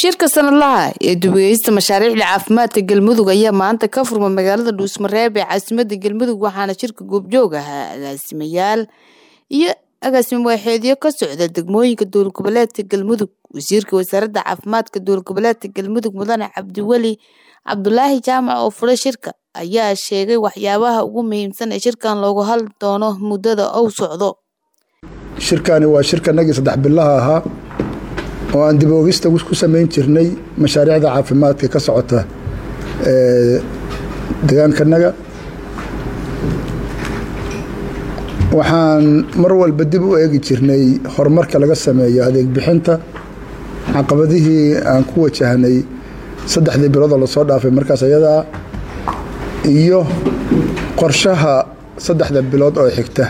shirka sanadlaha ee dubageysta mashaariicda caafimaadka galmudug ayaa maanta ka furma magaalada dhuusmareeb ee caasimada galmudug waxaana shirka goobjoog ahaa agaasimayaal iyo agaasimo waaxeedyo ka socda degmooyinka dowlad goboleedka galmudug wasiirka wasaaradda caafimaadka dowlad goboleedka galmudug mudane cabdiweli cabdulaahi jaamac oo furay shirka ayaa sheegay waxyaabaha ugu muhiimsan ee shirkan loogu hadli doono muddada uu socdo shirkani waa shirkanagii saddex bilaha ahaa oo aan dib oogista ku samayn jirnay mashaariicda caafimaadka ka socota degaankanaga waxaan mar walba dib u eegi jirnay horumarka laga sameeyo adeeg bixinta caqabadihii aan ku wajahnay saddexdii biloodoo lasoo dhaafay markaas ayadaa iyo qorshaha saddexda bilood oo xigta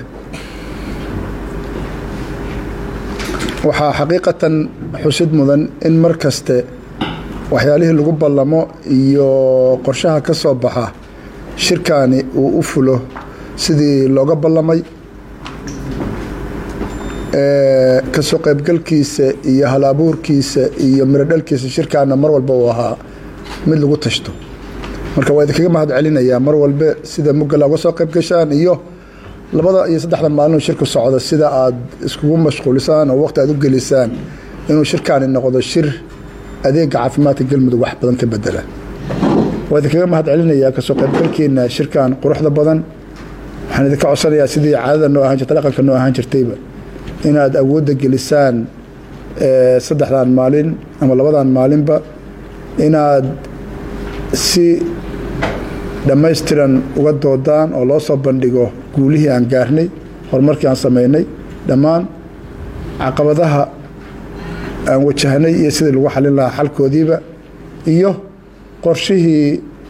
waxaa xaqiiqatan xusid mudan in mar kaste waxyaalihii lagu ballamo iyo qorshaha ka soo baxa shirkaani uu u fulo sidii looga ballamay kasoo qaybgalkiisa iyo hal-abuurkiisa iyo mirodhalkiisa shirkaana mar walba uu ahaa mid lagu tashto marka waa idinkaga mahad celinayaa mar walbe sida mugala uga soo qayb gashaan iyo labada iyo saddexda maalin shirku socda sida aad iskugu mashquulisaan oo waqti aad u gelisaan inuu shirkaani noqdo shir adeega caafimaadka galmudug wax badan ka bedela waa idinkaga mahad celinayaa kasoo qaybgalkiina shirkan quruxda badan waxaan idinka codsanayaa sidii caadada noo ahaan jirta dhaqanka noo ahaan jirtayba inaad awoodda gelisaan saddexdan maalin ama labadan maalinba inaad si dhammaystiran uga doodaan oo loo soo bandhigo guulihii aan gaarnay horumarkii aan samaynay dhammaan caqabadaha aan wajahnay iyo sidii lagu xalin lahaa xalkoodiiba iyo qorshihii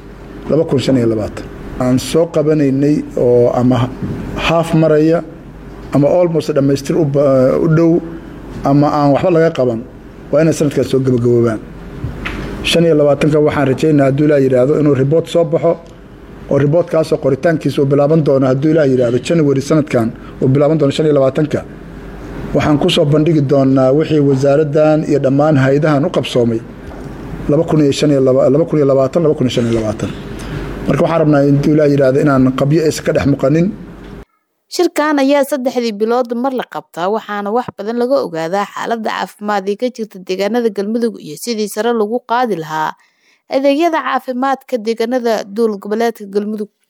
aan soo qabanaynay oo ama haaf maraya ama olmost dhammaystir u dhow ama aan waxba laga qaban waa inay sanadkaas soo gabagaboobaan shan iyo labaatanka waxaan rajaynaa hadduu ilaa yidhaahdo inuu riboort soo baxo oo riboortkaasoo qoritaankiisa uu bilaaban doono hadduu ilaah yidhaahdo january sanadkan uu bilaaban doono shan iyo labaatanka waxaan ku soo bandhigi doonaa wixii wasaaraddan iyo dhammaan hay-adahan u qabsoomay laba kun iyo shan iyo laba kun iyo labaatan laba kun iyo shan iyo labaatan marka waxaan rabnaa hadduu ilaah yidhaahdo inaan qabyo aysan ka dhex muuqanin shirkan ayaa saddexdii bilood mar la qabtaa waxaana wax badan laga ogaadaa xaaladda caafimaad ee ka jirta deegaanada galmudug iyo sidii sare lagu qaadi lahaa adeegyada caafimaadka deegaanada dowlad goboleedka galmudug